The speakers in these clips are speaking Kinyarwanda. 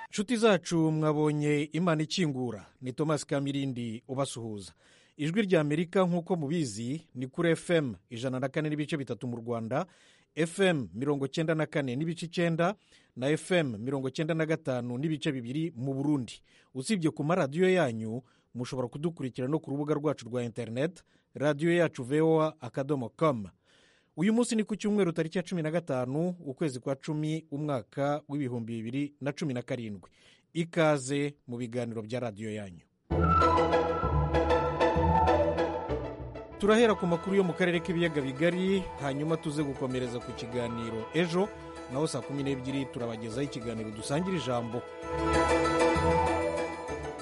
nshuti zacu mwabonye imana ikingura ni thomas kamirindi ubasuhuza ijwi rya amerika nk'uko mubizi ni kuri fm ijana na kane n'ibice bitatu mu rwanda fm mirongo cyenda na kane n'ibice icyenda na fm mirongo cyenda na gatanu n'ibice bibiri mu burundi usibye ku maradiyo yanyu mushobora kudukurikira no ku rubuga rwacu rwa interineti radiyo yacu voa akadomo komu uyu munsi ni ku cyumweru tariki ya cumi na gatanu ukwezi kwa cumi umwaka w'ibihumbi bibiri na cumi na karindwi ikaze mu biganiro bya radiyo yanyu turahera ku makuru yo mu karere k'ibiyaga bigari hanyuma tuze gukomereza ku kiganiro ejo naho saa kumi n'ebyiri turabagezaho ikiganiro dusangira ijambo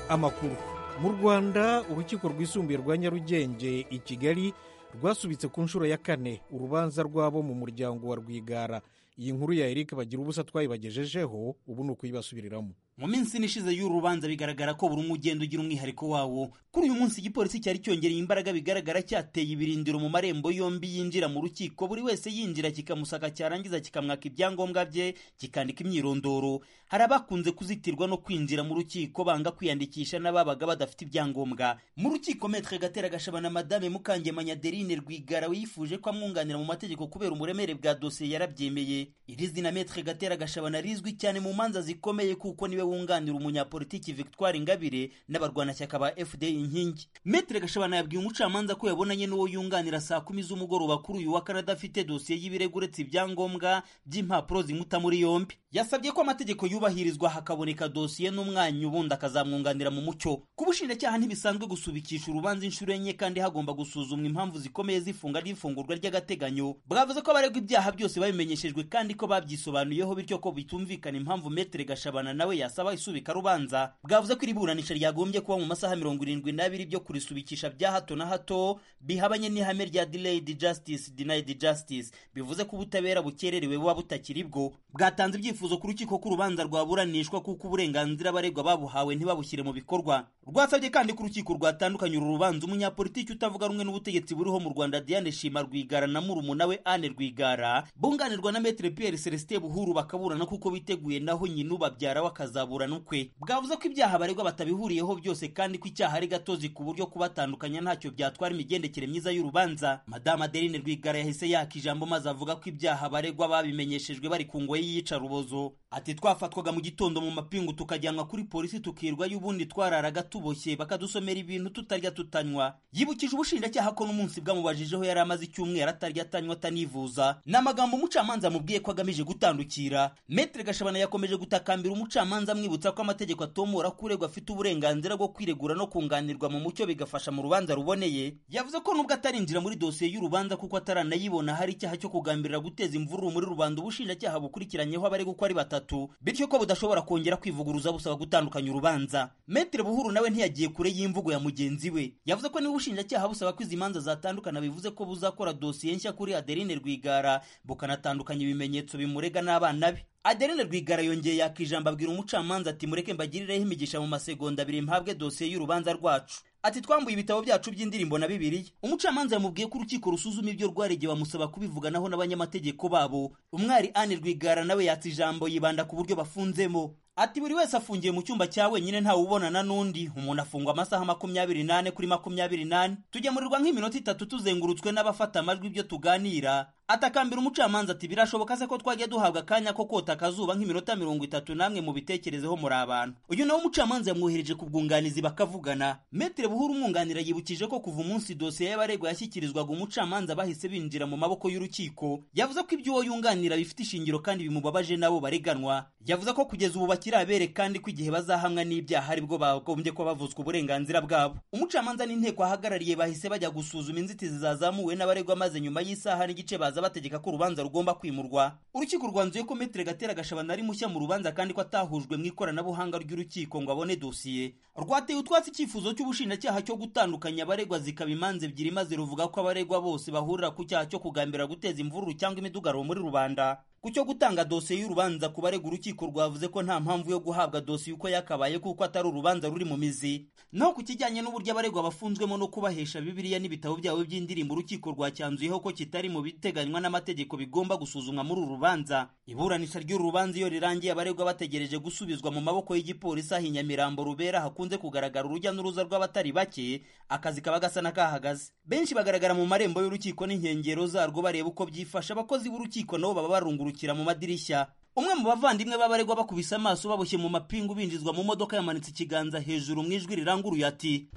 amakuru mu rwanda urukiko rwisumbuye rwa nyarugenge i kigali rwasubitse ku nshuro ya kane urubanza rw'abo mu muryango wa rwigara iyi nkuru ya eric bagira ubusa twayibagejejeho ubu ni ukuyibasubiriramo mu minsi ine ishize y'uru rubanza bigaragara ko buri umwe ugenda ugira umwihariko wawo kuri uyu munsi igipolisi cyari cyongereye imbaraga bigaragara cyateye ibirindiro mu marembo yombi yinjira mu rukiko buri wese yinjira kikamusaka cyarangiza kikamwaka ibyangombwa bye kikandika imyirondoro hari abakunze kuzitirwa no kwinjira mu rukiko banga kwiyandikisha n'ababaga badafite ibyangombwa mu rukiko metre gatera gashabana madame mukangemanya adeline rwigara yifuje ko amwunganira mu mategeko kubera umuremere bwa dosiye yarabyemeye iri zina metre gatera gashabana rizwi cyane mu manza zikomeye kuko niwe wunganira umunyapolitiki victoire ingabire n'abarwanashyaka ba fda inkingi metre gashabana yabwiye umucamanza ko yabonanye n'uwo yunganira saa kumi z'umugoroba kuri uyu wa kane adafite dosiye y'ibirego uretse ibyangombwa by'impapuro zimuta muri yombi yasabye ko amategeko yubahirizwa hakaboneka dosiye n'umwanya ubundi akazamwunganira mu mucyo ku bushinjacyaha ntibisanzwe gusubikisha urubanza inshuro enye kandi hagomba gusuzumwa impamvu zikomeye z'ifunga n'ifungurwa ry'agateganyo bwavuze ko abaregwa ibyaha byose babimenyeshejwe kandi ko babyisobanuyeho bityo ko bitumvikana impamvu metre gashabana nawe yasaba isubika rubanza bwavuze ko iri buranisha ryagombye kuba mu masaha mirongo irindwi n'abiri byo kurisubikisha bya hato na hato bihabanye n'ihame rya delayed justice denied justice bivuze ko ubutabera bukererewe buba butakiri bwo bwatanze ibyifuzo ku rukiko ko urubanza rwaburanishwa kuko uburenganzira abaregwa babuhawe ntibabushyire mu bikorwa rwasabye kandi ko urukiko rwatandukanye uru rubanza umunyapolitiki utavuga rumwe n'ubutegetsi buriho mu rwanda diane shima rwigara na murumuna we anne rwigara bunganirwa na metre pierre celestin buhuru bakaburana kuko biteguye naho nyina ubabyara akazaburana ukwe bwavuze ko ibyaha baregwa batabihuriyeho byose kandi ko icyaha ari gatozi ku buryo kubatandukanya ntacyo byatwara imigendekere myiza y'urubanza madamu adeline rwigara yahise yaka ijambo maze avuga ko ibyaha baregwa babimenyeshejwe bari ku ngoyi y'iyicarubozo ati twafatwaga mu gitondo mu mapingu tukajyanwa kuri polisi tukirwa y'ubundi twararaga tuboshye bakadusomera ibintu tutarya tutanywa yibukije ubushinjacyaha ko n'umunsi bwamubajije yari amaze icyumweru atarya atanywa atanivuza ni amagambo umucamanza amubwiye ko agamije gutandukira metre gashabana yakomeje gutakambira umucamanza amwibutsa ko amategeko atomora ko uregwa afite uburenganzira bwo kwiregura no kunganirwa mu mucyo bigafasha mu rubanza ruboneye yavuze ko nubwo atarinjira muri dosiye y'urubanza kuko ataranayibona hari icyaha cyo kugambirira guteza imvururu muri rubanda ubushinjacyaha bukurikiranyeho abaregwa uko ari batatu bityo ko budashobora kongera kwivuguruza busaba gutandukanya urubanza metre buhuru nawe ntiyagiye kure y'imvugo ya mugenzi we yavuze ko niba ubushinjacyaha busaba ko izi manza zatandukana bivuze ko buzakora dosiye nshya kuri adeline rwigara bukanatandukanya ibimenyetso bimurega n'abana be adeline rwigara yongeye yaka ijambo abwira umucamanza ati mureke mbagirireho imigisha mu masegonda abiri mpabwe dosiye y'urubanza rwacu ati twambuye ibitabo byacu by'indirimbo na bibiliya umucamanza yamubwiye ko urukiko rusuzuma ibyo rwaregeye bamusaba kubivuganaho n'abanyamategeko babo umwari anne rwigara nawe yatse ijambo yibanda ku buryo bafunzemo ati buri wese afungiye mu cyumba cya wenyine ntawe ubonana n'undi umuntu afungwa amasaha makumyabiri n'ane kuri makumyabiri n'ane tugemurirwa nk'iminota itatu tuzengurutswe n'abafata amajwi ibyo tuganira atakambira umucamanza ati birashoboka se ko twajya duhabwa akanya ko kota akazuba nk'iminota mirongo itatu namwe mubitekerezeho muri abantu uyu nawe umucamanza yamwohereje ku bwunganizi bakavugana metere buhuru umwunganira yibukije ko kuva umunsi dosiye y'abaregwa yashyikirizwaga umucamanza bahise binjira mu maboko y'urukiko yavuze ko ibyo uwo yunganira bifite ishingiro kandi bimubabaje n'abo bareganwa yavuze ko kugeza ubu bakirabere kandi ko igihe bazahamwa n'ibyaha aribwo bagombye ko bavuzwa uburenganzira bwabo umucamanza n'inteko ahagarariye bahise bajya gusuzuma inzitizi zazamuwe n'abaregwa maze nyuma y'isaha n'igice baza bategeka ko urubanza rugomba kwimurwa urukiko rwanzuye ko metere gatera gashabana ari mushya mu rubanza kandi ko atahujwe mu ikoranabuhanga ry'urukiko ngo abone dosiye rwateye utwatsi icyifuzo cy'ubushinjacyaha cyo gutandukanya abaregwa zikaba imanza ebyiri maze ruvuga ko abaregwa bose bahurira ku cyaha cyo kugambirira guteza imvururu cyangwa imidugararo muri rubanda ku cyo gutanga dosiye y'urubanza ku barega urukiko rwavuze ko nta mpamvu yo guhabwa dosiye uko yakabaye kuko atari urubanza ruri mu mizi naho ku kijyanye n'uburyo abaregwa bafunzwemo no kubahesha bibiliya n'ibitabo byabo by'indirimbo urukiko rwacyanzuyeho ko kitari mu biteganywa n'amategeko bigomba gusuzumwa muri uru rubanza iburanisha ry'uru rubanza iyo rirangiye abaregwa bategereje gusubizwa mu maboko y'igipolisi aho i nyamirambo rubera hakunze kugaragara urujya n'uruza rw'abatari bake akazi kaba gasa n'akahagaze benshi bagaragara mu marembo y'urukiko n'inkengero zarwo bareba uko byifasha abakozi b'urukiko nabo baba barungurukira mu madirishya umwe mu bavandimwe b'abaregwa bakubise amaso baboshye mu mapingu binjizwa mu modoka yamanitse ikiganza hejuru mu ijwi riranguruye ati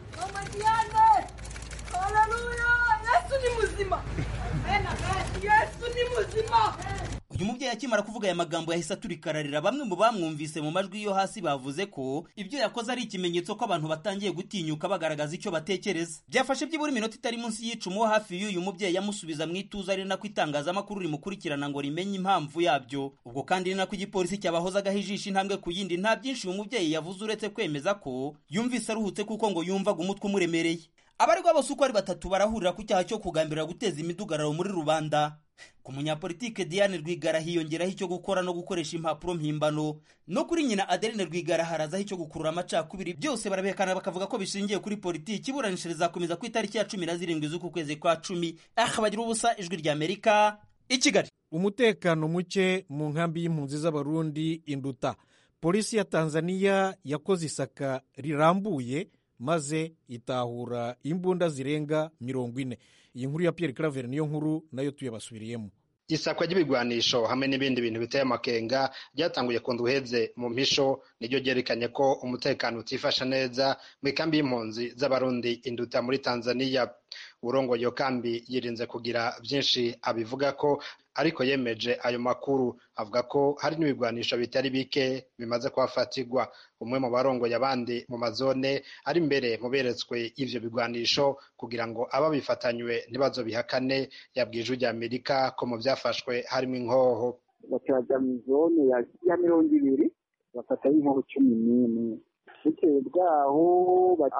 uyu mubyeyi akimara kuvuga aya magambo yahise aturikararira bamwe mu bamwumvise mu majwi yo hasi bavuze ko ibyo yakoze ari ikimenyetso ko abantu batangiye gutinyuka bagaragaza icyo batekereza byafashe byibura iminota itari munsi y'icumu wo hafi y'uyu mubyeyi yamusubiza mu ituze ari nako itangazamakuru rimukurikirana ngo rimenye impamvu yabyo ubwo kandi ni nako igipolisi cyabahozagaho ijisho intambwe ku yindi nta byinshi uyu mubyeyi yavuze uretse kwemeza ko yumvise aruhutse kuko ngo yumvaga umutwe umuremereye abaregwa bose uko ari batatu barahurira ku cyaha cyo kugambirira guteza imidugararo muri rubanda ku munyapolitike diane rwigara hiyongeraho icyo gukora no gukoresha impapuro mpimbano no kuri nyina adeline rwigara harazaho icyo gukurura amacakubiri byose barabihekana bakavuga ko bishingiye kuri politiki iburanisha rizakomeza ku itariki ya cumi na zirindwi z'uku kwezi kwa cumi aha bagira ubusa ijwi rya amerika i kigali umutekano muke mu nkambi y'impunzi z'abarundi induta polisi ya tanzaniya yakoze isaka rirambuye maze itahura imbunda zirenga mirongo ine iyi nkuru ya Pierre Claver niyo nkuru nayo tuyabasubiriyemo isakwa ry'ibigwanisho hamwe n'ibindi bintu biteye amakenga ryatanguye ku uheze mu mpisho niryo ryerekanye ko umutekano utifasha neza mu ikambi y'impunzi z'abarundi induta muri tanzaniya urongoye iyo kambi yirinze kugira byinshi abivuga ko ariko yemeje ayo makuru avuga ko hari n'ibigwanisho bitari bike bimaze kuhafatirwa umwe mu barongoye abandi mu mazone ari imbere mu beretswe ivyo bigwanisho kugira ngo ababifatanywe ntibazo bihakane yabwiye ijwi rya amerika ko mu vyafashwe harimo inkoho bakaja mu zone ya mirongo ibiri bafatayo inkoho cumi n'imwe bitewe bwaho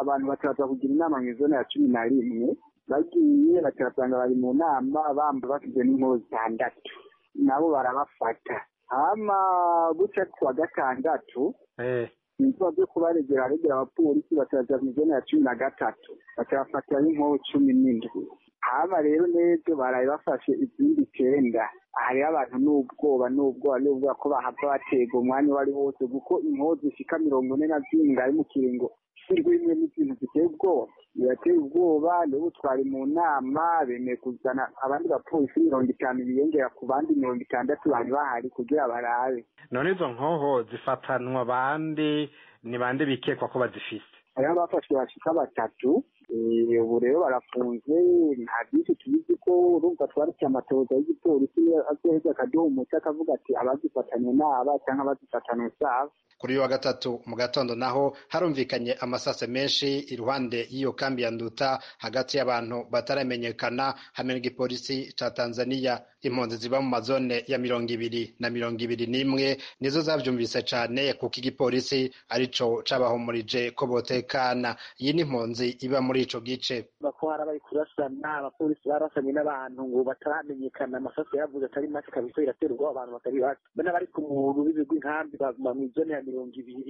abantu bakaza kugira inama mu zone ya cumi na rimwe bagiye bakabasanga bari mu nama bamba bafite n'inkoho zitandatu nabo barabafata hama gutya ku wa gatandatu ibikorwa byo kubaregera aregera abapolisi bakaza mu zone ya cumi na gatatu bakabafatira n'inkoho cumi n'indwi hama rero n'ibyo baraye bafashe izindi icyenda hariho abantu n'ubwoba n'ubwoba n'ubwoba ko bahava batega umwanya uwo ari wose kuko inkoho zishika mirongo ine na zirindwi ari mu kiringo ishyirwa bimwe n'ibintu biteye ubwoba birateye ubwoba niba utwari mu nama bemeye kuzana abandi bapolisi mirongo itanu biyongera ku bandi mirongo itandatu bari bahari kugira barabe none izo nkoho zifatanwa bande ni bande bikekwa ko bazifite hariho abafashwe bashika batatu ubu rero barafunzwe nta byinshi tubizi ko urumva twarutse amatoza y'igipolisi azoheza akaduha umuti akavuga ati abazifatanywe n'aba cyangwa abazifatanywe saba kuri uyu wa gatatu mu gatondo naho harumvikanye amasase menshi iruhande y'iyo kambi ya nduta hagati y'abantu bataramenyekana hamwe n'igipolisi cya tanzaniya impunzi ziba mu mazone ya mirongo ibiri na mirongo ibiri n'imwe nizo zabyumvise cyane kuko igipolisi arico cabahumurije ko botekana iyi ni impunzi iba muri ico gice bako hari abari kurasana abapolisi barasanye n'abantu ngo bataramenyekana amasase yavuze atari make kabisa iraterwa abantu batari bake bana bari ku muntu b'ibigwi inkambi baguma mu izone ya mirongo ibiri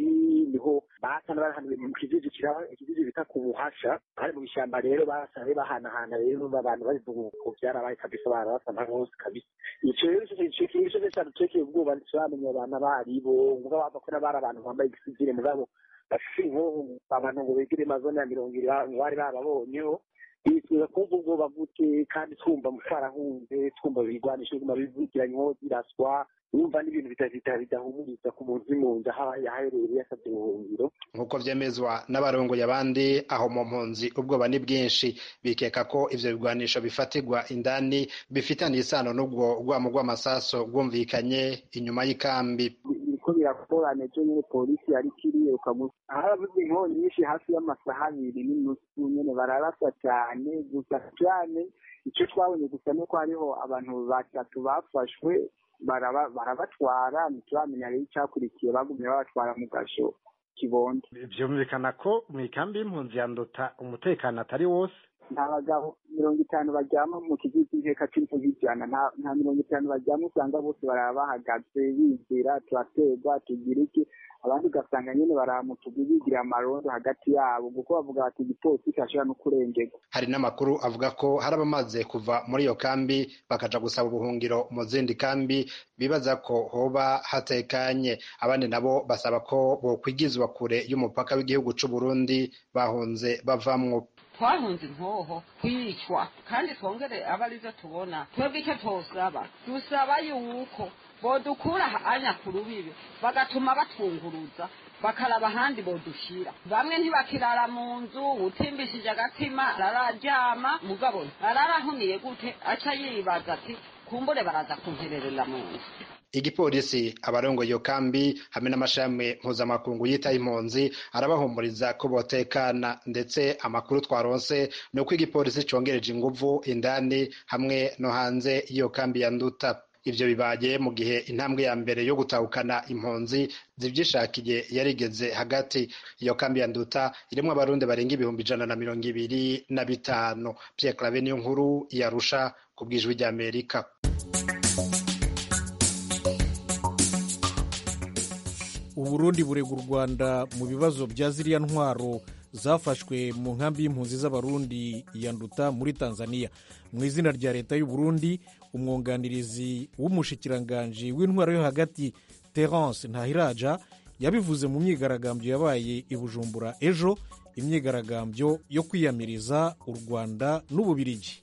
niho basana barahanuye mu kijijikira ikijiji bita ku buhasha hari mu bishamba rero basana bahanahana rero abantu babivuga uko byarabaye kabisa barabasana hose kabisa ico rero ico cyane turekeye ubwoba ntituramenya abantu abo aribo muga bava ko n'abari abantu bambaye igisivire mugabo bafite inkoho abantu ngo begere amazone ya mirongo irindwi bari barabonyeho twifuza kumva ubwoba bute kandi twumva mutarahunze twumva bigwanisha biguma bivugiranywa ziraswa wumva n'ibintu bidahumuriza ku muntu uri mu nzu aho yaherereye yasabye ubuhungiro nk'uko byemezwa n'abarongoye abandi aho mu mpunzi ubwoba ni bwinshi bikeka ko ivyo bigwanisho bifatirwa indani bifitaniye isano n'ubwo rwamo rw'amasaso rwumvikanye inyuma y'ikambi ko biragorana ejo nyine polisi yari kiriruka harabuze inkongi nyinshi hafi y'amasaha abiri n'inusu nyine bararasa cyane gusa cyane icyo twabonye gusa ni uko hariho abantu batatu bafashwe barabatwara ntituramenya rero icyakurikiye bagumye babatwara mu gasho kibondo byumvikana ko mu ikambi y'impunzi ya ndota umutekano atari wose nta bagabo mirongo itanu baryama mu kigo cy'inkeka cy'imvugo ijana nta mirongo itanu baryama usanga bose baraba bahagaze bigira turaterwa tugira iki abandi ugasanga nyine baramutugu bigira amarondo hagati yabo kuko bavuga bati igipolisi kirashobora no kurengerwa hari n'amakuru avuga ko hari abamaze kuva muri iyo kambi bakaja gusaba ubuhungiro mu zindi kambi bibaza ko hoba hatekanye abandi nabo basaba ko bokwigizwa kure y'umupaka w'igihugu c'u Burundi bahunze bavamwo twahunze intoho kwicwa kandi twongere aba aribyo tubona twebwe icyo twosaba dusaba yuko bodukura anya ku rubibi bagatuma batwunguruza bakaraba ahandi bodushyira bamwe ntibakirara mu nzu utimbishije agatima arararyama mugabo ararahuniye gute aca yibaza ati kumbure baraza kuntererera mu nzu igipolisi abarongoye iyo kambi hamwe n'amashami mpuzamakungu yita impunzi arabahumuriza ko botekana ndetse amakuru twaronse ni uko igipolisi congereje inguvu indani hamwe no hanze y'iyo kambi ya nduta ibyo bibaye mu gihe intambwe ya mbere yo gutahukana impunzi zibyishakiye yarigeze hagati iyo kambi ya nduta irimo abarundi barenga ibihumbi ijana na mirongo ibiri na bitanu pierre clave niyo nkuru yarusha ku bwijwi ry'amerika uburundi burega u rwanda mu bibazo bya ziriya ntwaro zafashwe mu nkambi y'impunzi z'abarundi ya nduta muri tanzania mu izina rya leta y'uburundi umwunganirizi w'umushikiranganji w'intwaro yo hagati terence ntahiraja yabivuze mu myigaragambyo yabaye i bujumbura ejo imyigaragambyo yo kwiyamiriza u rwanda n'ububirigi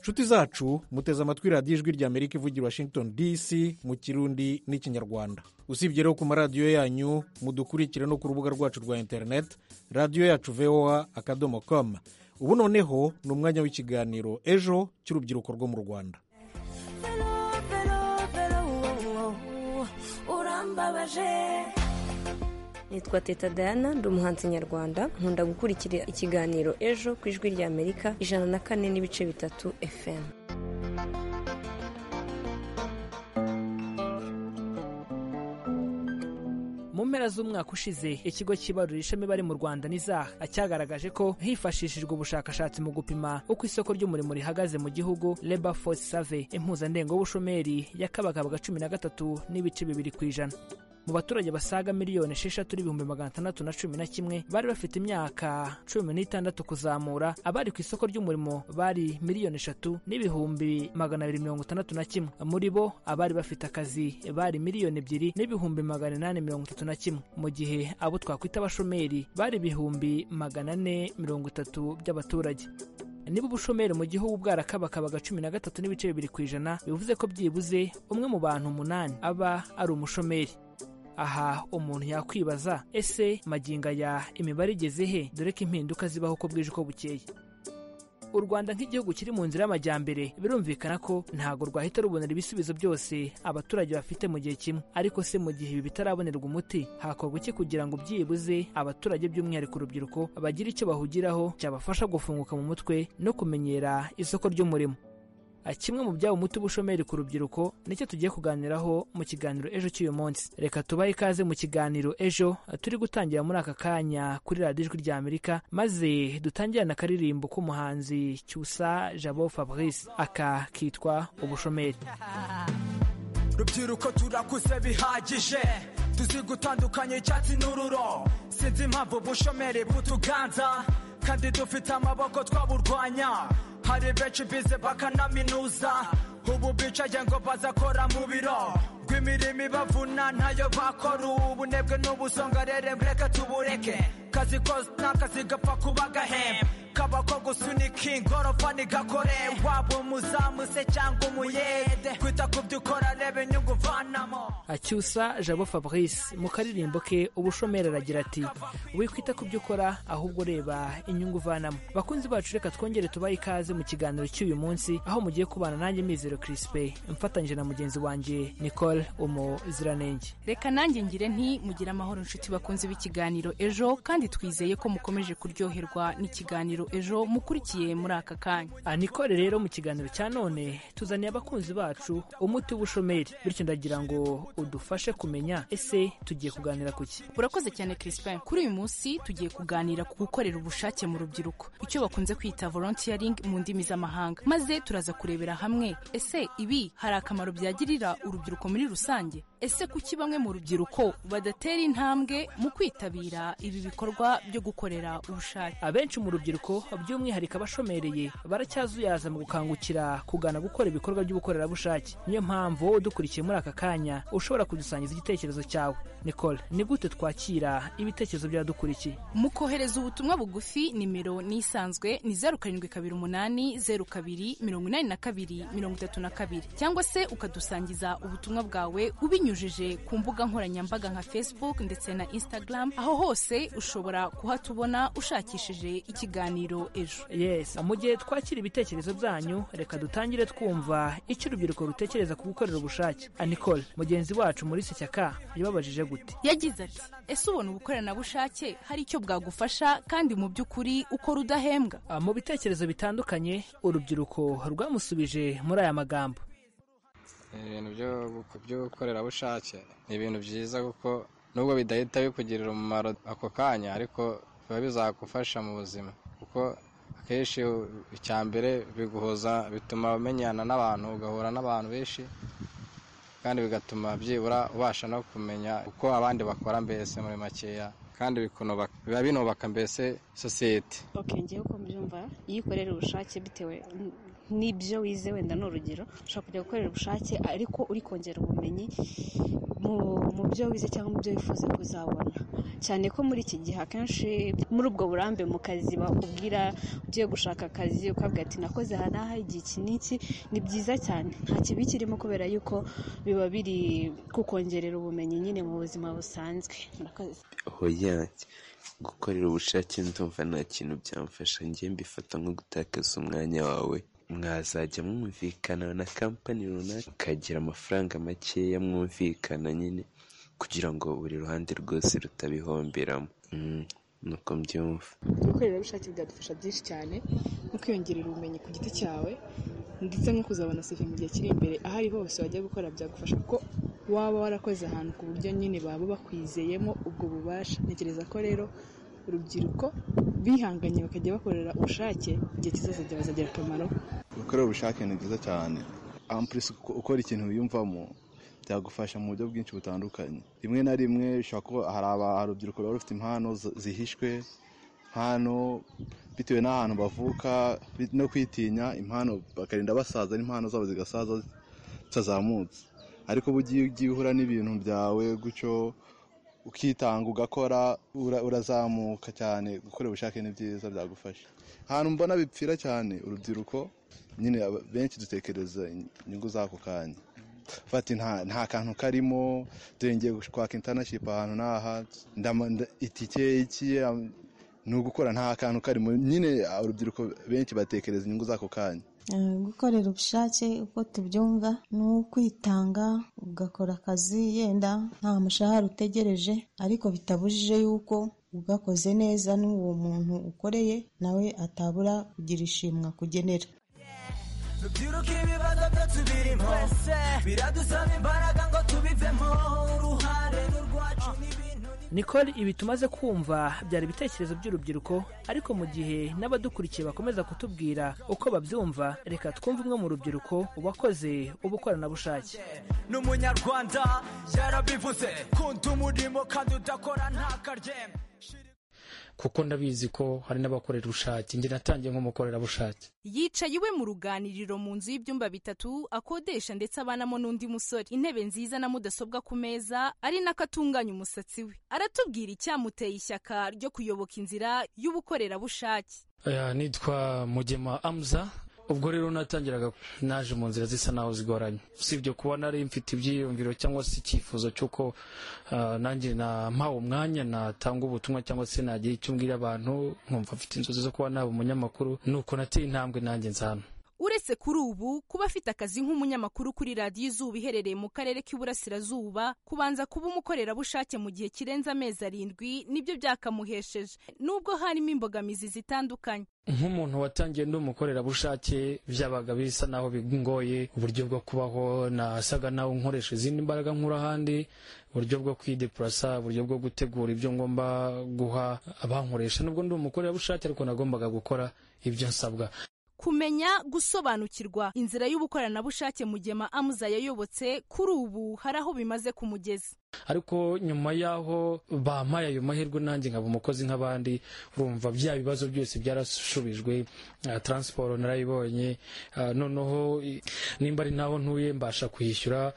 nshuti zacu muteze amatwi radiyo ijwi rya amerika ivugira washington dc mu kirundi n'ikinyarwanda usibye rero ku maradiyo yanyu mudukurikire no ku rubuga rwacu rwa interineti radiyo yacu voa akadomo komu ubu noneho ni umwanya w'ikiganiro ejo cy'urubyiruko rwo mu rwanda nitwa teta dayana ndi umuhanzi nyarwanda nkunda gukurikira ikiganiro ejo ku ijwi rya amerika ijana na kane n'ibice bitatu fm mu mpera z'umwaka ushize ikigo cyibarura ishami bari mu rwanda n'izaha cyagaragaje ko hifashishijwe ubushakashatsi mu gupima uko isoko ry'umurimo rihagaze mu gihugu Labor Force Survey impuzandengo y'ubushomeri yakabagabwaga cumi na gatatu n'ibice bibiri ku ijana mu baturage basaga miliyoni esheshatu n'ibihumbi magana atandatu na cumi na kimwe bari bafite imyaka cumi n'itandatu kuzamura abari ku isoko ry'umurimo bari miliyoni eshatu n'ibihumbi magana abiri mirongo itandatu na kimwe muri bo abari bafite akazi bari miliyoni ebyiri n'ibihumbi magana inani mirongo itatu na kimwe mu gihe abo twakwita abashomeri bari ibihumbi magana ane mirongo itatu by'abaturage niba ubushomeri mu gihugu bwarakabakabaga cumi na gatatu n'ibice bibiri ku ijana bivuze ko byibuze umwe mu bantu umunani aba ari umushomeri aha umuntu yakwibaza ese magingo aya imibare igeze he dore ko impinduka zibaho uko bwije uko bukeye u rwanda nk'igihugu kiri mu nzira y'amajyambere birumvikana ko ntabwo rwahita rubonera ibisubizo byose abaturage bafite mu gihe kimwe ariko se mu gihe ibi bitarabonerwa umuti hakorwa iki kugira ngo byibuze abaturage by'umwihariko urubyiruko bagire icyo bahugiraho cyabafasha gufunguka mu mutwe no kumenyera isoko ry'umurimo kimwe mu byaba umuti ubushomeri ku rubyiruko nicyo tugiye kuganiraho mu kiganiro ejo cy'uyu munsi reka tubahe ikaze mu kiganiro ejo turi gutangira muri aka kanya kuri radiyo ijwi rya amerika maze dutangirane akaririmbo k'umuhanzi cyusa jabo fabrice aka kitwa ubushomeri rubyiruko turakuze bihagije tuzi gutandukanya icyatsi n'ururo sinzi impamvu ubushomeri bw'utuganza kandi dufite amaboko twaburwanya hari benshi bize bakanaminuza ubu bicaye ngo bazakora mu biro rw'imirimo ibavuna ntayo bakora ubunebwe n'ubusonga rero reka tubureke kazi kose n'akazi gapfa kuba gahembe kaba ko gusunika ingorofa ntigakore waba umuzamu se cyangwa umuyede kwita ku byo ukora reba inyungu uvanamo acyusa jabo fabrice mu karirimbo ke ubushomeri aragira ati wikwita ku byo ukora ahubwo reba inyungu uvanamo bakunzi bacu reka twongere tubahe ikaze mu kiganiro cy'uyu munsi aho mugiye kubana nanjye mizero kirisipe mfatanyije na mugenzi wanjye nicole umuziranenge reka nanjye ngire nti mugire amahoro inshuti bakunze b'ikiganiro ejo kandi twizeye ko mukomeje kuryoherwa n'ikiganiro ejo mukurikiye muri aka kanya Ah, nicole rero mu kiganiro cya none tuzaniye abakunzi bacu umuti w'ubushomeri bityo ndagira ngo udufashe kumenya ese tugiye kuganira ku ki urakoze cyane Crispin kuri uyu munsi tugiye kuganira ku gukorera ubushake mu rubyiruko icyo bakunze kwita volunteering mu ndimi z'amahanga maze turaza kurebera hamwe ese ibi hari akamaro byagirira urubyiruko muri rusange ese kuki bamwe mu rubyiruko badatera intambwe mu kwitabira ibi bikorwa byo gukorera ubushake abenshi mu rubyiruko by'umwihariko abashomereye baracyazuyaza mu gukangukira kugana gukora ibikorwa by'ubukorerabushake niyo mpamvu dukurikiye muri aka kanya ushobora kudusangiza igitekerezo cyawe nicole ni gute twakira ibitekerezo by'abadukurikiye mu kohereza ubutumwa bugufi nimero ni isanzwe ni zeru karindwi kabiri umunani zeru kabiri mirongo inani na kabiri mirongo itatu na kabiri cyangwa se ukadusangiza ubutumwa bwawe ubinyujije ku mbuga nkoranyambaga nka facebook ndetse na instagram aho hose ushobora kuhatubona ushakishije ikiganiro ejo yes mu gihe twakira ibitekerezo byanyu reka dutangire twumva icyo urubyiruko rutekereza ku gukorera ubushake anicole mugenzi wacu muri sishyaka yababajije gute yagize ati ese ubona ubukoranabushake hari icyo bwagufasha kandi mu by'ukuri ukora udahembwa Ah, mu bitekerezo bitandukanye urubyiruko rwamusubije muri aya magambo ibintu byo- by'ubukorerabushake ni ibintu byiza kuko nubwo bidahita bikugirira umumaro ako kanya ariko biba bizagufasha mu buzima kuko akenshi icya mbere biguhuza bituma umenyana n'abantu ugahura n'abantu benshi kandi bigatuma byibura ubasha no kumenya uko abandi bakora mbese muri makeya kandi bikunubaka- biba binubaka mbese sosiyete ok ngewe uko mbyumva iyo ukorera ubushake bitewe n- n'ibyo wize wenda ni urugero ushobora kujya gukorera ubushake ariko uri kongera ubumenyi mu mu byo wize cyangwa mu byo wifuza kuzabona cyane ko muri iki gihe akenshi muri ubwo burambe mu kazi bakubwira ugiye gushaka akazi ukabwira ati nakoze aha n'aha igihe iki n'iki ni byiza cyane nta kibi kirimo kubera yuko biba biri kukongerera ubumenyi nyine mu buzima busanzwe murakoze hoyange gukorera ubushake ndumva nta kintu byamfasha njye mbifata nko gutakaza umwanya wawe mwazajya mwumvikana na kampani runaka ukagira amafaranga makeya mwumvikana nyine kugira ngo buri ruhande rwose rutabihomberamo Mm, nuko mbyumva ubukorerabushake bwadufasha byinshi cyane nko kwiyongerera ubumenyi ku giti cyawe ndetse no kuzabona sevi mu gihe kiri imbere aho ari hose wajya gukora byagufasha kuko waba warakoze ahantu ku buryo nyine baba bakwizeyemo ubwo bubasha ntekereza ko rero urubyiruko bihanganye bakajya bakorera ubushake igihe kizazajya bazagira akamaro gukora ubushake ni byiza cyane ampurisi ukora ikintu wiyumvamo byagufasha mu buryo bwinshi butandukanye rimwe na rimwe bishobora kuba hari aba- urubyiruko ruba rufite impano zi- zihishwe impano bitewe n'ahantu bavuka bi- no kwitinya impano bakarinda basaza n'impano zabo zigasaza zitazamutse ariko bugiye ugiye uhura n'ibintu byawe gutyo ukitanga ugakora ura- urazamuka cyane gukora ubushake ni byiza byagufasha ahantu mbona bipfira cyane urubyiruko nyine aba- benshi dutekereza inyungu z'ako kanya fati nta nta kantu karimo dore ngiye kwaka intanashipu ahantu n'aha ndama- nda- itike iki am- ni ugukora nta kantu karimo nyine ah, urubyiruko benshi batekereza inyungu z'ako kanya Eh, gukorera ubushake uko tubyumva ni ukwitanga ugakora akazi yenda nta mushahara utegereje ariko bitabujije yuko ugakoze neza n'uwo muntu ukoreye nawe atabura kugira ishimwa kugenera rubyiruka ibibazo byo tubirimo biradusaba imbaraga ngo tubivemo uruhare rwacu n'ibintu nicole ibi tumaze kumva byari ibitekerezo by'urubyiruko ariko mu gihe n'abadukurikiye bakomeza kutubwira uko babyumva reka twumve umwe mu rubyiruko wakoze ubukoranabushake ni umunyarwanda yarabivuze kunda umurimo kandi udakora ntakaryembe kuko ndabizi ko hari n'abakorera ubushake njye natangiye nk'umukorerabushake yicaye iwe mu ruganiriro mu nzu y'ibyumba bitatu akodesha ndetse abanamo n'undi musore intebe nziza na mudasobwa ku meza ari nako atunganya umusatsi we aratubwira icyamuteye ishyaka ryo kuyoboka inzira y'ubukorerabushake Aya, nitwa mugema amuza ubwo rero natangiraga naje mu nzira zisa naho zigoranye usibye kuba nari mfite ibyiyumviro cyangwa se icyifuzo cy'uko ah, nanjye nampawe umwanya natanga ubutumwa cyangwa se nagira icyo mbwira abantu nkumva mfite inzozi zo kuba naba umunyamakuru nuko nateye intambwe nanjye nzana uretse kuri ubu kuba afite akazi nk'umunyamakuru kuri radiyo izuba iherereye mu karere k'iburasirazuba kubanza kuba umukorerabushake mu gihe kirenze amezi arindwi nibyo byakamuhesheje nubwo harimo imbogamizi zitandukanye nk'umuntu watangiye ndi umukorerabushake byabaga bisa naho bigoye uburyo bwo kubaho nasaga naho nkoresha izindi mbaraga nkura ahandi uburyo bwo kwidepurasa uburyo bwo gutegura ibyo ngomba guha abankoresha nubwo ndi umukorerabushake ariko nagombaga gukora ibyo nsabwa kumenya gusobanukirwa inzira y'ubukoranabushake mu gihe amuza yayobotse kuri ubu hari aho bimaze kumugeza ariko nyuma y'aho bampaye ayo mahirwe nanjye nkaba umukozi nk'abandi urumva bya bibazo byose byarasubijwe taransiporo narayibonye noneho nimba ari naho ntuye mbasha kwishyura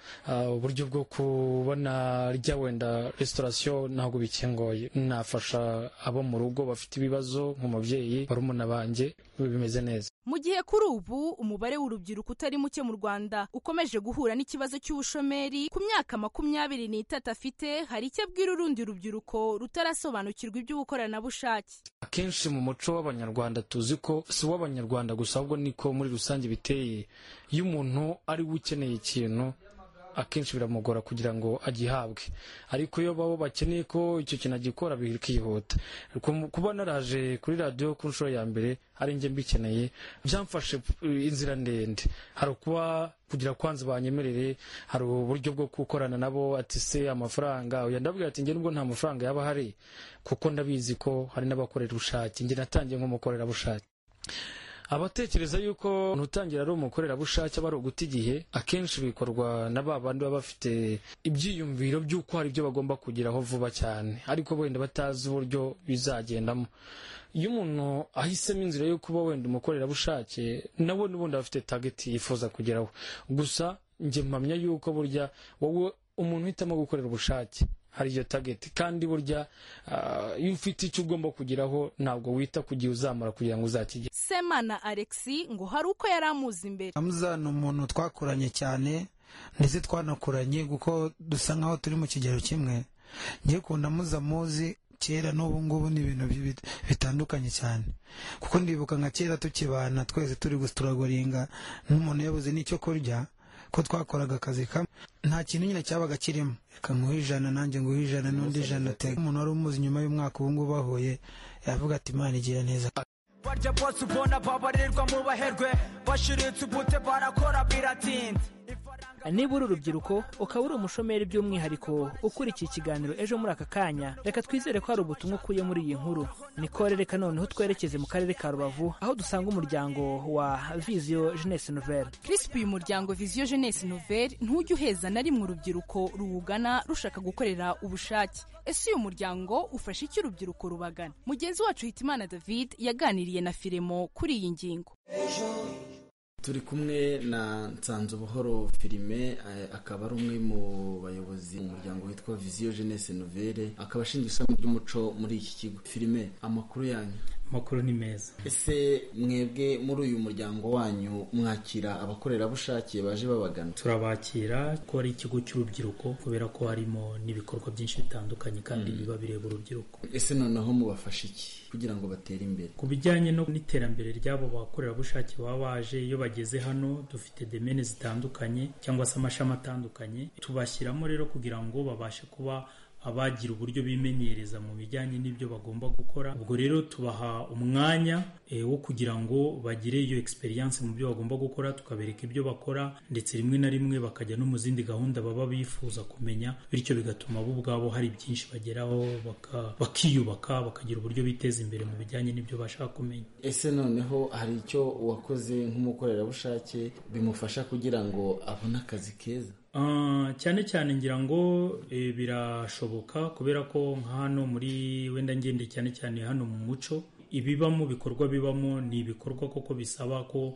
uburyo bwo kubona rya wenda resitorasiyo ntabwo bikingoye nafasha abo mu rugo bafite ibibazo nk'umubyeyi barumuna banjye bimeze neza mu gihe kuri ubu umubare w'urubyiruko utari muke mu rwanda ukomeje guhura n'ikibazo cy'ubushomeri ku myaka makumyabiri n'itatu afite hari icyo abwira urundi rubyiruko rutarasobanukirwa iby'ubukoranabushake akenshi mu muco w'abanyarwanda tuzi ko si uw'abanyarwanda gusa ahubwo niko muri rusange biteye iyo umuntu ari we ukeneye ikintu akenshi biramugora kugira ngo agihabwe ariko iyo babo bakeneye ko icyo kintu agikora bikihuta kuba naraje kuri radiyo ku nshuro ya mbere ari njye mbikeneye byamfashe inzira ndende hari ukuba kugira kwanza banyemerere hari uburyo bwo gukorana nabo ati se amafaranga oya ndabwira ati njye nubwo nta mafaranga yaba ahari kuko ndabizi ko hari n'abakorera ubushake njye natangiye nk'umukorerabushake abatekereza yuko umuntu utangira ari umukorerabushake aba ari uguta igihe akenshi bikorwa na ba bandi baba bafite ibyiyumviro by'uko hari ibyo bagomba kugeraho vuba cyane ariko wenda batazi uburyo bizagendamo iyo umuntu ahisemo inzira yo kuba wenda umukorerabushake nawe n'ubundi aba afite tageti yifuza kugeraho gusa njye mpamya yuko burya wowe umuntu uhitamo gukorera ubushake hari iyo tageti kandi burya iyo ufite icyo ugomba kugeraho ntabwo wita ku gihe uzamara kugira ngo uzakigere semana alexi ngo hari uko yari amuzi imbere amuza ni umuntu twakoranye cyane ndetse twanakoranye kuko dusa nkaho turi mu kigero kimwe ngiye kunda amuza muzi kera n'ubu ngubu ni ibintu bitandukanye cyane kuko ndibuka nka kera tukibana twese turi gusituragoringa n'umuntu yabuze n'icyo kurya ko twakoraga akazi kamwe nta kintu nyine cyabaga kirimo reka nguhe ijana nanjye nguhe ijana n'undi ijana tega umuntu wari umuzi nyuma y'umwaka ubu ngubu bahuye yavuga ati imana igira neza barya bose ubona babarirwa mu baherwe bashiritse ubute barakora biratinda niba uri urubyiruko ukaba uri umushomeri by'umwihariko ukurikiye ikiganiro ejo muri aka kanya reka twizere ko hari ubutumwa ukuye muri iyi nkuru nikore reka noneho twerekeze mu karere ka rubavu aho dusanga umuryango wa viziyo jeunesse nouvelle kirisipu uyu muryango viziyo jeunesse nouvelle ntujya uheza na rimwe urubyiruko ruwugana rushaka gukorera ubushake ese uyu muryango ufashe icyo urubyiruko rubagana mugenzi wacu hitimana david yaganiriye na firemo kuri iyi ngingo turi kumwe na nsanzubuhoro filime akaba ari umwe mu bayobozi mu muryango witwa viziyo jeunesse nouvelle akaba ashinzwe ishami ry'umuco muri iki kigo filime amakuru yanyu amakuru ni meza ese mwebwe muri uyu muryango wanyu mwakira abakorerabushake baje babagana turabakira ko ari ikigo cy'urubyiruko kubera ko harimo n'ibikorwa byinshi bitandukanye kandi biba bireba urubyiruko ese noneho mubafasha iki kugira ngo batere imbere ku bijyanye no n'iterambere ry'abo bakorerabushake baba baje iyo bageze hano dufite demene zitandukanye cyangwa se amashami atandukanye tubashyiramo rero kugira ngo babashe kuba abagira uburyo bimenyereza mu bijyanye n'ibyo bagomba gukora ubwo rero tubaha umwanya wo kugira ngo bagire iyo experience mu byo bagomba gukora tukabereka ibyo bakora ndetse rimwe na rimwe bakajya no mu zindi gahunda baba bifuza kumenya bityo bigatuma bo ubwabo hari byinshi bageraho bakiyubaka bakagira uburyo biteza imbere mu bijyanye n'ibyo bashaka kumenya ese noneho hari icyo wakoze nk'umukorerabushake bimufasha kugira ngo abone akazi keza cyane cyane ngira ngo birashoboka kubera ko nka hano muri wenda ngende cyane cyane hano mu muco ibibamo bikorwa bibamo ni ibikorwa koko bisaba ko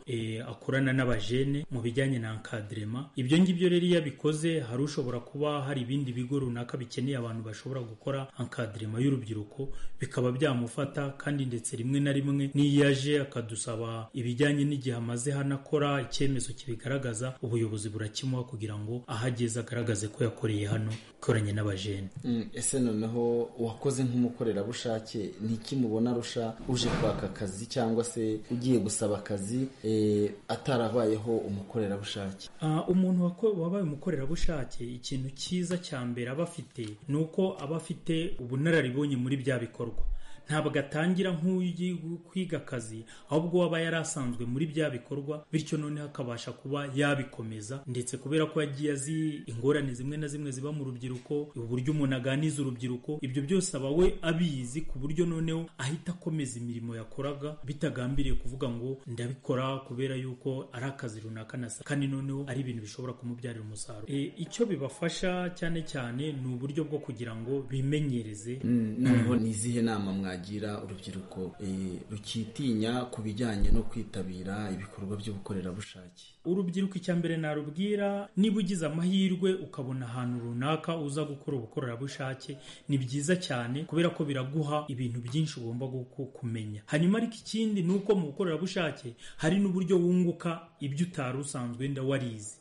akorana n'abajene mu bijyanye na nkadirema ibyo ngibyo rero iyo abikoze hari ushobora kuba hari ibindi bigo runaka bikeneye abantu bashobora gukora nkadirema y'urubyiruko bikaba byamufata kandi ndetse rimwe na rimwe n'iyo aje akadusaba ibijyanye n'igihe amaze hano akora icyemezo kibigaragaza ubuyobozi burakimuha kugira ngo aho ageze agaragaze ko yakoreye hano ikoranye n'abajene ese noneho wakoze nk'umukorerabushake ni iki mubona arusha uje kwaka akazi cyangwa se ugiye gusaba akazi eh, atarabayeho umukorerabushake Ah, umuntu wako- wabaye umukorerabushake ikintu cyiza cya mbere aba afite ni uko aba afite ubunararibonye muri bya bikorwa ntabwo atangira nk'ugiye kwiga akazi ahubwo aba yari asanzwe muri bya bikorwa bityo noneho akabasha kuba yabikomeza ndetse kubera ko yagiye azi ingorane zimwe na zimwe ziba mu rubyiruko uburyo umuntu aganiza urubyiruko ibyo byose aba we abizi ku buryo noneho ahita akomeza imirimo yakoraga bitagambiriye kuvuga ngo ndabikora kubera yuko ari akazi runaka nasa kandi noneho ari ibintu bishobora kumubyarira umusaruro E, icyo bibafasha cyane cyane ni uburyo bwo kugira ngo bimenyereze Mm, noneho ni izihe nama mwagira urubyiruko eh, rukitinya ku bijyanye no kwitabira ibikorwa by'ubukorerabushake urubyiruko icya mbere narubwira niba ugize amahirwe ukabona ahantu runaka uza gukora ubukorerabushake ni byiza cyane kubera ko biraguha ibintu byinshi ugomba guku- kumenya hanyuma ariko ikindi ni uko mu bukorerabushake hari n'uburyo wunguka ibyo utari usanzwe wenda warize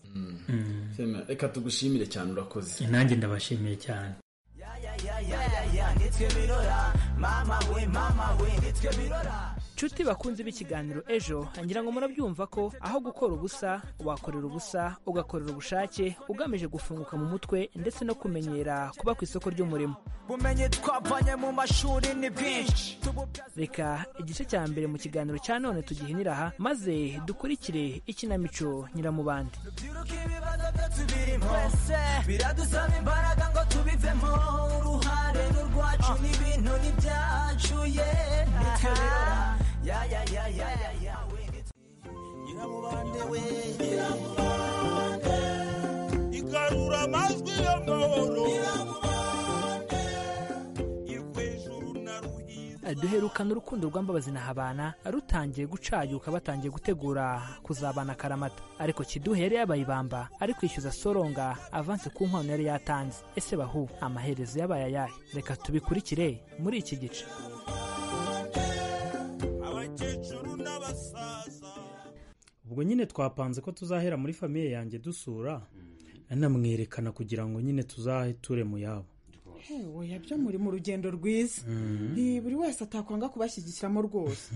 Sema, reka tugushimire cyane urakoze nanjye ndabashimiye cyane nshuti bakunze b'ikiganiro ejo ngira ngo murabyumva ko aho gukora ubusa wakorera ubusa ugakorera ubushake ugamije gufunguka mu mutwe ndetse no kumenyera kuba ku isoko ry'umurimo bumenyi twavanye mu mashuri ni bwinshi reka igice cya mbere mu kiganiro cya none tugihinira aha maze dukurikire ikinamico nyiramubande ibibazo byo tubirimo biradusaba imbaraga ngo tubivemo uruhare ni urwacu n'ibintu ni byacu ye nitwe birora ya ya ya ya ya ya we nyiramubande we nyiramubande igarura amajwi y'amahoro nyiramubande duherukana urukundo rwa mbabazi na habana rutangiye gucayuka batangiye gutegura kuzabana akaramata ariko kiduhe yari yabaye ibamba ari kwishyuza soronga avanse ku nkwano yari yatanze ese bahu amaherezo yabaye ayahe reka tubikurikire muri iki gice abakecuru n'abasaza ubwo nyine twapanze ko tuzahera muri famiye yanjye dusura nanamwerekana kugira ngo nyine tuzahe ture mu yabo hewe yabyo muri mu rugendo rwiza Eh, buri wese atakwanga kubashyigikiramo rwose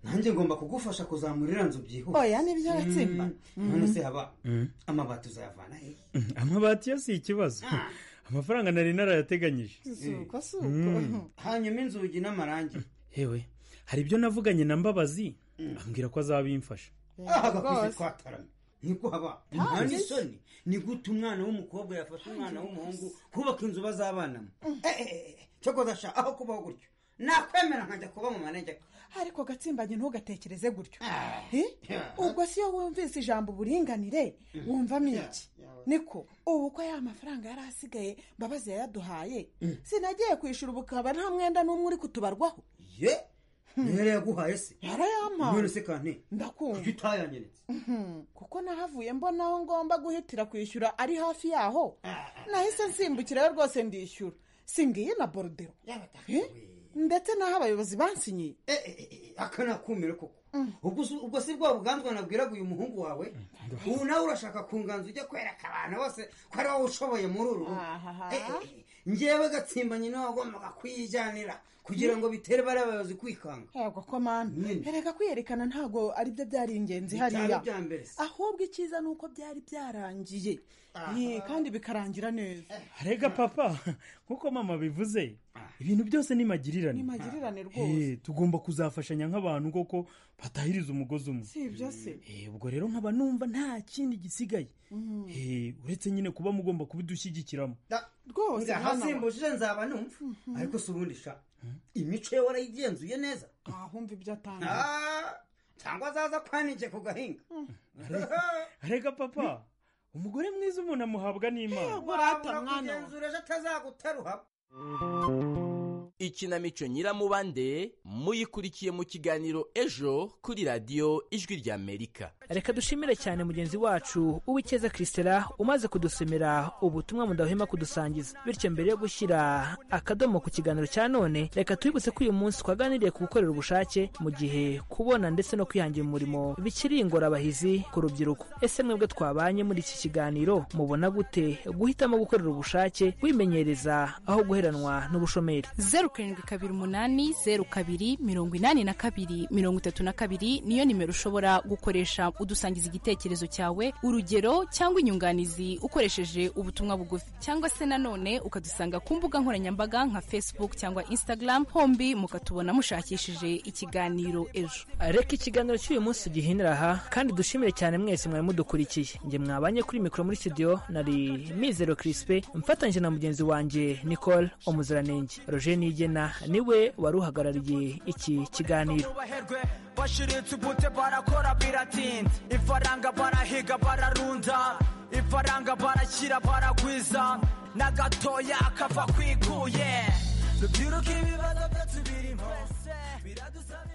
nanjye ngomba kugufasha kuzamura iriya nzu byihuse Oya, nibyo aratsimba. Mm, none se haba Mm. amabati uzayavana hehe amabati yo si ikibazo amafaranga nari narayateganyije Eh. uko si Mm. Mm. hanyuma inzugi n'amarangi hewe hari ibyo navuganye na mbabazi ambwira ko azabimfasha aha rwose. gakuzi twataramye niko haba Ah, nta mbese. isoni ni gute umwana w'umukobwa yafata umwana w'umuhungu kubaka inzu bazabanamo Eh, eh, eh, cyokoza sha aho kubaho gutyo nakwemera nkajya kuba mu manegeka ariko gatsimbanye ntugatekereze gutyo Eh? ubwo si yo wumvise ijambo uburinganire wumvamo iki niko ubu ko ya mafaranga yari asigaye mbabazi yayaduhaye sinagiye kwishyura ubu ukaba nta mwenda n'umwe uri kutubarwaho ye rero yaguhaye se yarayampaye none se kante ndakumva kuki utayanyeretse Mhm, kuko nahavuye mbona aho ngomba guhitira kwishyura ari hafi yaho nahise nsimbukirayo rwose ndishyura singiye na borudero Eh? ndetse n'aho abayobozi bansinyiye aka nakumira koko ubwo si- ubwo si bwa buganzwa nabwiraga uyu muhungu wawe ubu nawe urashaka kunganza ujya kwereka abantu bose ko ari wowe ushoboye muri uru rugo Eh, eh, eh, njyewe gatsimba nyine wagombaga kuyijyanira kugira ngo bitere bariya bayobozi kwikanga yego komanda erega kwiyerekana ntabwo ari byo byari ingenzi Bitari hariya ibya mbere se. ahubwo icyiza ni uko byari byarangiye Eh, kandi bikarangira neza rega papa nk'uko mama bivuze ibintu byose ni magirirane Ni magirirane rwose Eh, tugomba kuzafashanya nk'abantu koko batahiriza umugozi umwe si ibyo se Eh, ubwo rero nkaba numva nta kindi gisigaye Eh, uretse nyine kuba mugomba kubidushyigikiramo rwose ngaha simbujije nzaba numva ariko si ubundi sha imico ye warayigenzuye neza ahumva ibyo atanga Ah, cyangwa azaza kwaninjye ku gahinga rega papa umugore mwiza umuntu amuhabwa n'imana wabura kugenzura ejo atazagutaruha ikinamico nyiramubande muyikurikiye mu kiganiro ejo kuri radiyo ijwi ry'amerika reka dushimire cyane mugenzi wacu uwikeza christela umaze kudusomera ubutumwa mudahwema kudusangiza bityo mbere yo gushyira akadomo ku kiganiro cya none reka twibutse ko uyu munsi twaganiriye ku gukorera ubushake mu gihe kubona ndetse no kwihangira umurimo bikiri ingorabahizi ku rubyiruko ese mwebwe twabanye muri iki kiganiro mubona gute guhitamo gukorera ubushake wimenyereza aho guheranwa n'ubushomeri zeru karindwi kabiri umunani zeru kabiri mirongo inani na kabiri mirongo itatu na kabiri niyo nimero ushobora gukoresha udusangiza igitekerezo cyawe urugero cyangwa inyunganizi ukoresheje ubutumwa bugufi cyangwa se nanone ukadusanga ku mbuga nkoranyambaga nka facebook cyangwa instagram hombi mukatubona mushakishije ikiganiro ejo reka ikiganiro cy'uyu munsi gihinira aha kandi dushimire cyane mwese mwari mudukurikiye njye mwabanye kuri mikoro muri studio nari mizero kirisipe mfatanyije na mugenzi wanjye nicole umuziranenge roger nigena niwe wari uhagarariye iki kiganiro baherwe bashiritse ubute barakora biratinda ifaranga barahiga bararunda ifaranga barakira baragwiza na gatoya kava kwikuye rubyiruka ibibazo byacu birimo biradusaba